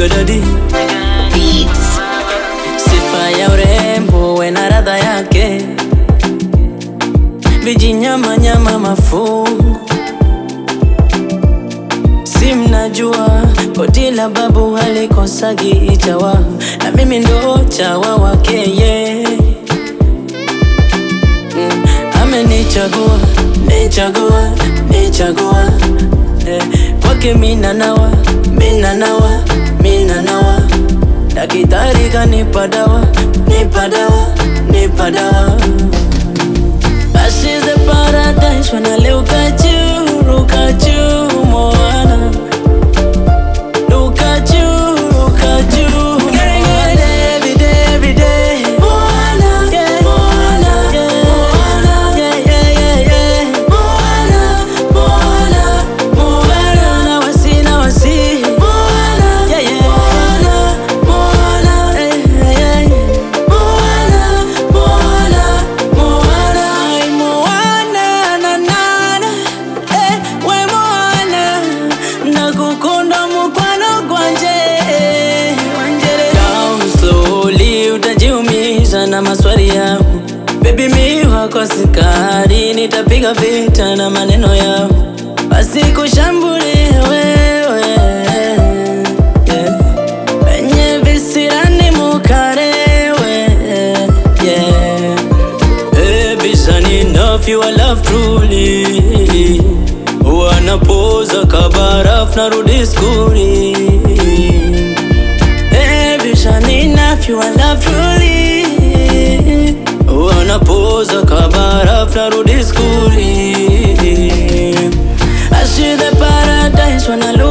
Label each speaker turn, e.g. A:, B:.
A: Jigadadi
B: Beats.
A: Sifa ya urembo we na radha yake, vijinyama nyama mafungu, si mnajua koti la babu halikosagi ichawa, na mimi ndo chawa wake ye mm, amenichagua nichagua nichagua eh, kwake mina nawa mina nawa mina nawa Daktari kanipa dawa, nipa dawa, nipa dawa. This is the paradise when I look at you, look at you, Moana. Look at you, look at you, Getting it every day, every day. Moana, yeah, Moana, yeah, Moana, yeah, yeah, yeah, yeah. Moana, Moana, Moana. Now I see, now I see. Moana, yeah, yeah. Moana, Moana, yeah, yeah, yeah. Moana, Moana, Moana. Ay, Moana, na, na, na. Eh, we Moana. Nakukunda mukwano gwanje Down slowly utajiumiza na maswali yangu Baby mi wako sikari nitapiga vita na maneno yao basi kushambulie wewe yeah. Wenye visirani mukarewe yeah. Baby, son enough, you are love truly. Wanapoza kabaraf narudi skuli. Baby, son enough, you are love truly. Wanapoza kabaraf narudi skuli. I see the paradise when I look